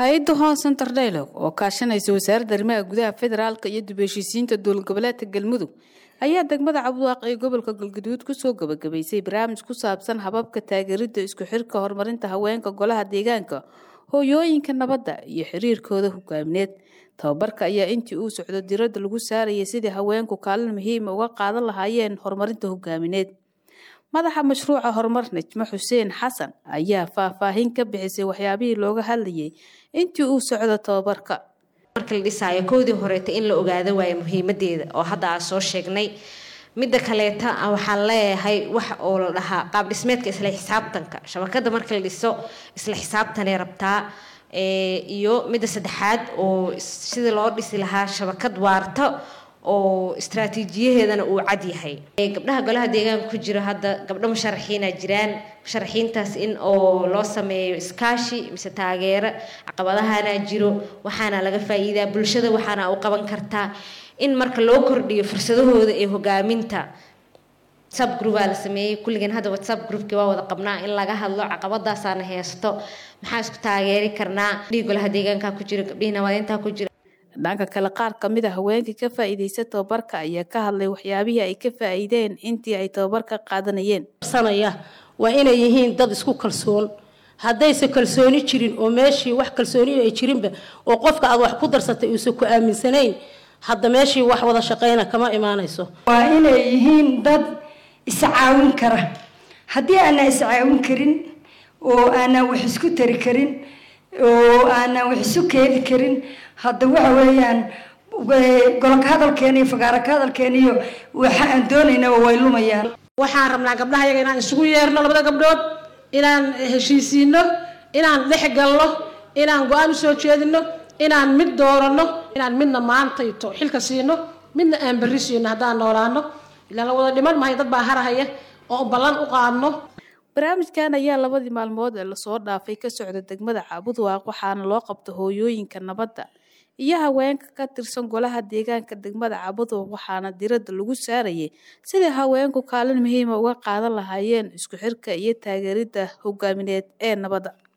hay-adda hoon center dialog oo kaashanaysa wasaaradda arrimaha gudaha federaalka iyo dib heshiisiinta dowlad goboleedka galmudug ayaa degmada cabduwaaq ee gobolka galgaduud kusoo gabagabaysay barnaamij ku saabsan hababka taageerida isku xirka horumarinta haweenka golaha deegaanka hooyooyinka nabadda iyo xiriirkooda hogaamineed tababarka ayaa intii uu socdo diradda lagu saarayay sidii haweenku kaalin muhiima uga qaadan lahaayeen horumarinta hogaamineed madaxa mashruuca horumar najmo xuseen xasan ayaa faahfaahin ka bixisay waxyaabihii looga hadlayay intii uu socdo tababarka marka la dhisaayo kowdii horeeta in la ogaado waayo muhiimadeeda oo hadda aan soo sheegnay midda kaleeta waxaan leeyahay wax oo la dhahaa qaab dhismeedka isla xisaabtanka shabakada marka la dhiso isla xisaabtanay rabtaa iyo midda saddexaad oo sida loo dhisi lahaa shabakad waarta oo istraatiijiyaheedana uu cad yahay gabdhaha golaha deegaanka ku jiro hadda gabdho musharaxiina jiraan musharaxiintaas in oo loo sameeyo iskaashi mise taageero caqabadahana jiro waxaana laga faa-iidaa bulshada waxaana u qaban kartaa in marka loo kordhiyo fursadahooda ee hogaaminta whatsapp groupaa la sameeyey kulligan hadda whatsapp groupkii waa wada qabnaa in laga hadlo caqabadaasaana heesto maxaa isku taageeri karnaa gabdhihii golaha deegaanka ku jiro gabdhihii nabadeynta ku jiro dhanka kale qaar kamid a haweenkii ka faa-iideysta tababarka ayaa ka hadlay waxyaabihii ay ka faa-iideen intii ay tababarka qaadanayeen sanaya waa inay yihiin dad isku kalsoon haddayse kalsooni jirin oo meeshii wax kalsooni ay jirinba oo qofka aad wax ku darsatay uusan ku aaminsanayn hadda meeshii wax wada shaqeyna kama imaanayso waa inay yihiin dad iscaawin kara haddii aanaa iscaawin karin oo aanaa wax isku tari karin oo aanaa wax isu keeni karin hadda waxa weeyaan gololka hadalkeena iyo fagaaraka hadalkeena iyo waxa aan doonaynaa way lumayaan waxaan rabnaa gabdhaha yaga inaan isugu yeerno labada gabdhood inaan heshiisiino inaan dhex galno inaan go-aan usoo jeedino inaan mid dooranno inaan midna maantayto xilka siino midna aan berri siino haddaan noolaano ilaan la wada dhiman mahay dad baa harahaya oo ballan u qaadno barnaamijkan ayaa labadii maalmood ee lasoo dhaafay ka socda degmada caabudwaaq waxaana loo qabta hooyooyinka nabadda iyo haweenka ka tirsan golaha deegaanka degmada caabudwaaq waxaana diradda lagu saarayay sidai haweenku kaalin muhiima uga qaadan lahaayeen isku xirka iyo taageeridda hogaamineed ee nabadda